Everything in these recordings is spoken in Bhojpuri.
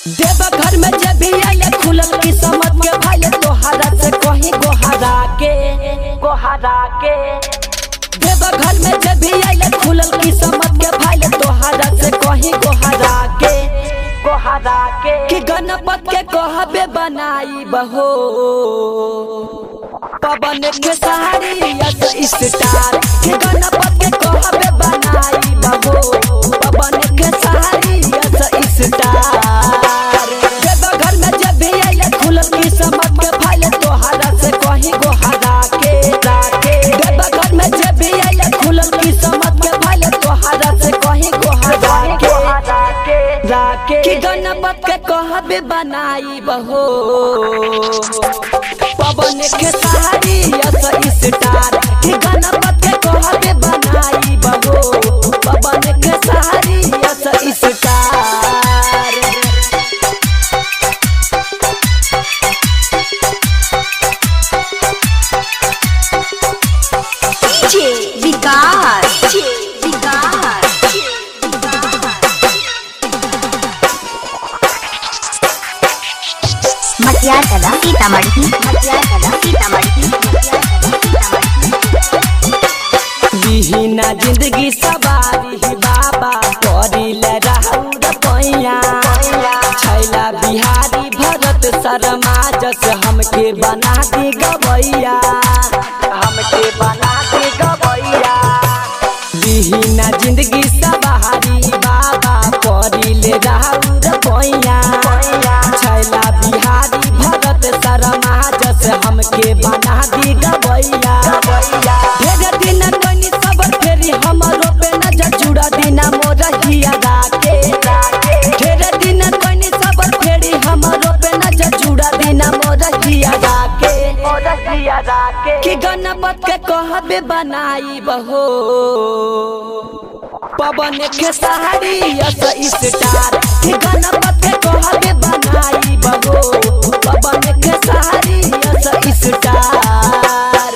देव घर में जब भी आइले खुलल किस्मत के भाई तोहरा से कहीं गोहरा के गोहरा के देव घर में जब भी आइले खुलल किस्मत के भाई तोहरा से कहीं गोहरा के गोहरा के कि गणपत के कहबे बनाई बहो पवन के साड़ी यस स्टार कि गणपत के कहबे बनाई बहो पवन के साड़ी यस स्टार देव घर में जब भी आइले खुलल किस्मत के भाई तोहरा से कहीं गोहरा के राके देव घर में जब भी आइले खुलल किस्मत के भाई तोहरा से कहीं गोहरा के राके कि गणपत के कहबे बनाई बहो पवन के साड़ी यस स्टार कि गणपत के कहबे बनाई बहो पवन के sari yes star DJ Vikas Vikas Matiyar Kala Sitamarhi मटियार कला सीतामढ़ी मटियार कला सीतामढ़ी बिहीना जिंदगी सवारी ही बाबा करिल राहुल पैया छैला बिहारी भरत शर्मा जस हमके बना दी गवैया हमके बना दी गवैया बिहीना जिंदगी सवारी बाबा करिल राहुल पैया छैला बिहारी भरत शर्मा जस हमके बना दी गवैया ढेर दिन कनी सबर फेरी हमरो पे नजर जुड़ा दिना मोर हिया राके ढेर दिन कनी सबर फेरी हमरो पे नजर जुड़ा दिना मोर हिया राके कि गणपत के कहबे बनाई बहो पवन के साड़ी यस स्टार कि गणपत के कहबे बनाई बहो पवन के साड़ी यस स्टार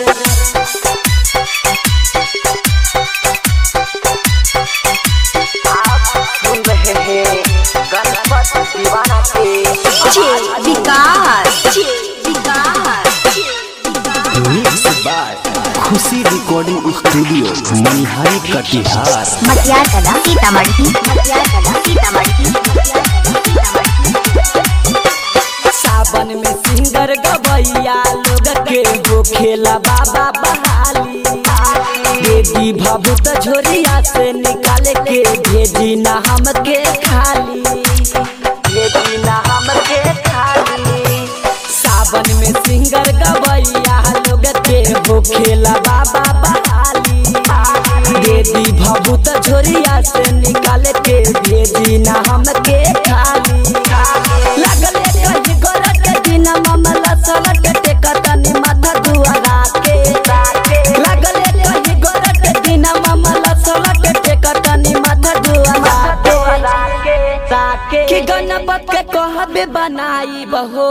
आप सुन रहे हैं गणपत दीवाना के DJ Vikas Vikas mix by Khushi recording studio Manihari Katihar Matiyar Kala Sitamarhi मटियार कला सीतामढ़ी मटियार कला सीतामढ़ी सावन में सिंगर गवैया लोग के हो खेला बाबा बहाली देवी भभूत झोरिया से निकाल के भेजी ना हमके खाली भेजी ना हमके खाली सावन में सिंगर गवैया लोग के हो खेला बाबा बहाली देवी भभूत झोरिया से निकाल के भेजी ना हमके खाली लगल कहीं गोरा के दिन मामला सलट के कतनी माथा दुआरा के लगल कहीं गोरा के दिन मामला सलट के कतनी माथा दुआरा के कि गणपत के कहबे बनाई बहो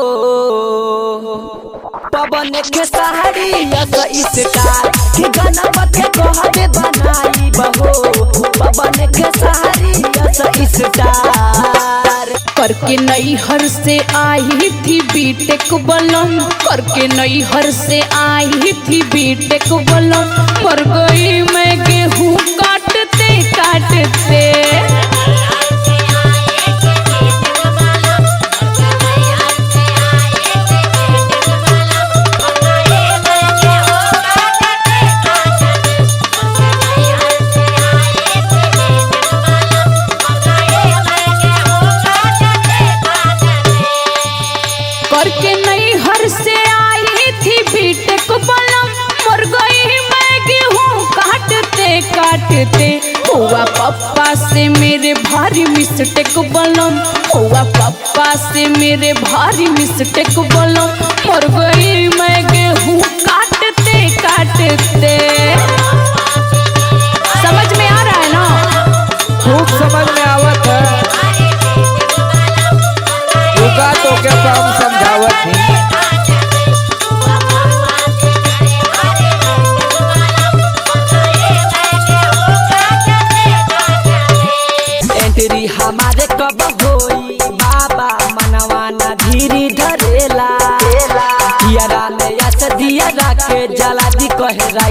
पवन के साड़ी यस स्टार कि गणपत के कहबे बनाई बहो पवन के साड़ी यस स्टार करके नैहर से आई थी बीटेक बलम करके नैहर से आई थी बीटेक बलम पर गई मैं गेहूँ काटते काटते करके नैहर से आई थी बीटेक बलम मर गई मैं गेहूँ काटते काटते हुआ पप्पा से मेरे भारी मिस्टेक बलम हुआ पप्पा से मेरे भारी मिस्टेक बलम मर गई मैं गेहूँ काटते काटते समझ में आ रहा है ना खूब समझ में आवत है रुका तो के तो हम समझावत ही एंट्री हमारे कब होई बाबा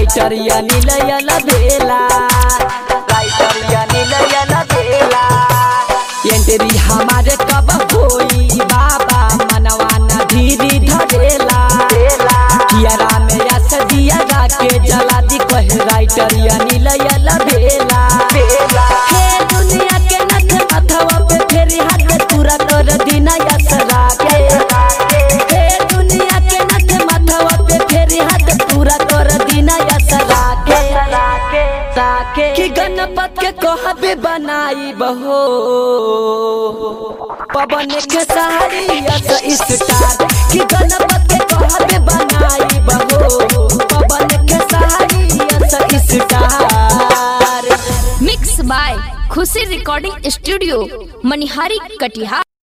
राइटर या नीलयल बेला राइटर या नीलयल बेला एंट्री हमारे कब होई बाबा मनवा न धीरी धरेला कियारा में यस दिया गा के जला दी कहे राइटर या नीलयल बेला हे दुनिया के नथ माथवा पे फेरी हाथ पूरा कर दीना यसरा के हे दुनिया के नथ माथवा पे फेरी हाथ पूरा कर दीना यसरा के ताके कि गणपत के कहबे बनाई बहो पवन के सहारी यस स्टार कि गणपत के कहबे बनाई बहो पवन के सहारी yes star mix by Khushi recording studio Manihari Katihar